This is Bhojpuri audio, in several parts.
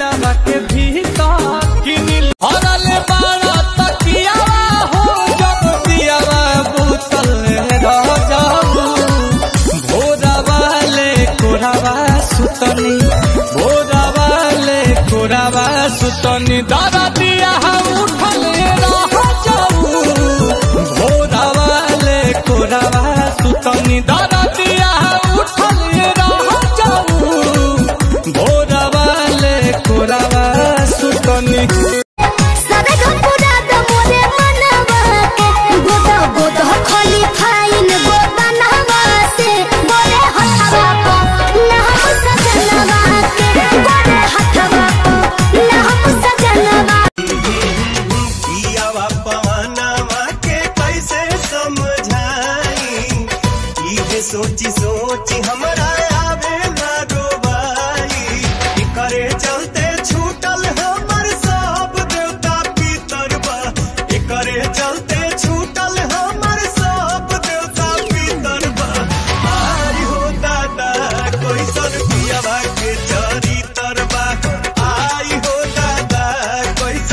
दिलवा के भीतर किनिल हरल बाड़ा तकियावा हो जब दियावा बुतल रह जाऊ भोरावा ले कोरावा सुतनी भोरावा ले कोरावा सुतनी दादा दिया हम उठल रह जाऊ भोरावा ले कोरावा सुतनी दादा दिया हम उठल रह जाऊ भोरावा ले कोरावा सुतनी सबे धपुरा द मोरे मनवा के गोदा गोदा खाली फाइन गोदा नहवा से बोले हथवा को ना हम सजनवा के बोले हथवा को ना हम सजनवा पियावा पवनवा के कैसे समझाई इहे सोची सोची हमरा आवे ना रोबाई ई करे चलते छूटल हमर सब देवता पितर बा ई करे चलते छूटल हमर सब देवता पितर बा आरी हो दादा कोई सर पियावा के चरी तरबा आई हो दादा कोई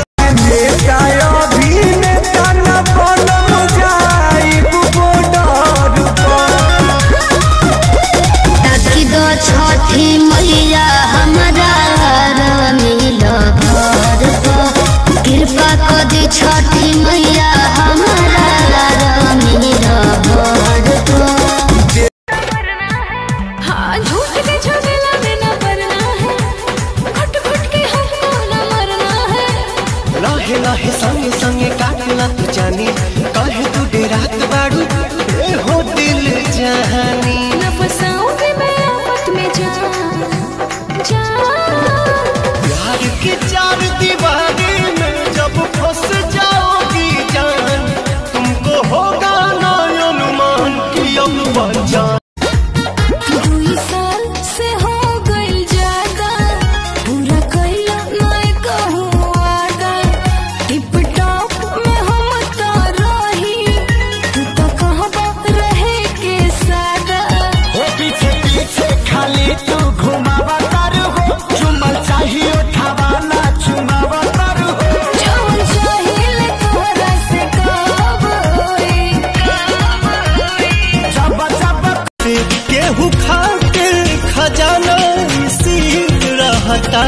ताकि दो छठी मैया हमारा मिल घर पर कृपा कर दी छठी मैया हमारा मिल घर पर हाँ झूठ के झमेला में न पड़ना है घुट घुट के हमको न मरना है लहे लहे संगे संगे काटला तू जानी कहे तू डेरात बाड़ू ए हो दिल जहानी न फंसाऊंगी मैं आफत में जान जान प्यार की चार दीवारी में जब फंस जाओगी जान तुमको होगा ना अनुमान कि अब बचान दुई साल से हो गइल ज्यादा पूरा कइला मैं कहूँ वादा टिप टॉप में हम तो रही तू तो कहबा रहे के सादा हो पीछे पीछे खाली तू घुमावा कर हो चुमल चाहिए उठावा ना चुमावा कर हो जौन चाहिए तोहरा से कब होई कब होई जब जब केहू खा के खजाना सीख रहता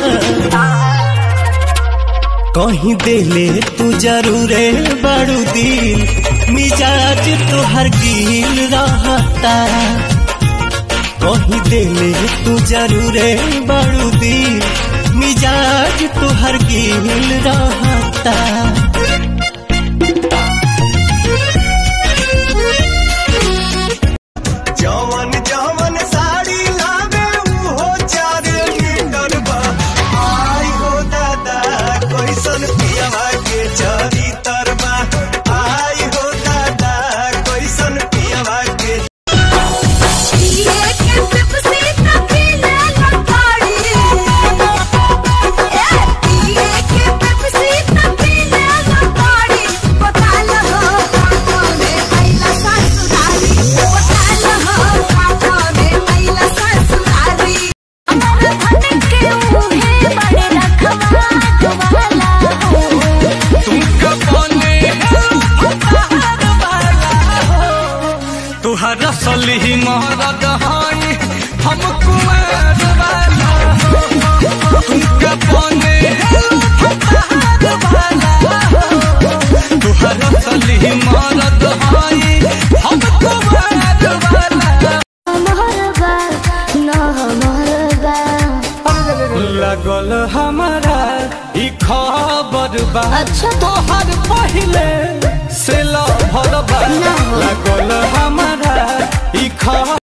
कहीं देले तू जरूरे बड़ू दिल मिजाज तुहर गिल रहता कहीं देले तू जरूरे बड़ू दिल मिजाज तुहर गिल रहता जवन जवन साड़ी लावे उहो चार मीटर बा आई हो दादा कैसन पियावा के चरी तरबा आई हो दादा कैसन पियावा के ये के पेप्सी तो पीना लताड़ी ये के पेप्सी तो पीना लताड़ी पता लहो काका में आइला ससुरारी पता लहो काका में आइला ससुरारी अमर धन के मुहे बड़े रखवा वाला हो तुमका बने उपहार वाला हो तुहर असली मरद हई हम कुमार वाला हो तुमका बने उपहार वाला हो तुहर असली मरद हई हम कुमार वाला महरबा ना महरबा लगल हमारा ई खबर बा अच्छा। तोहर पहिल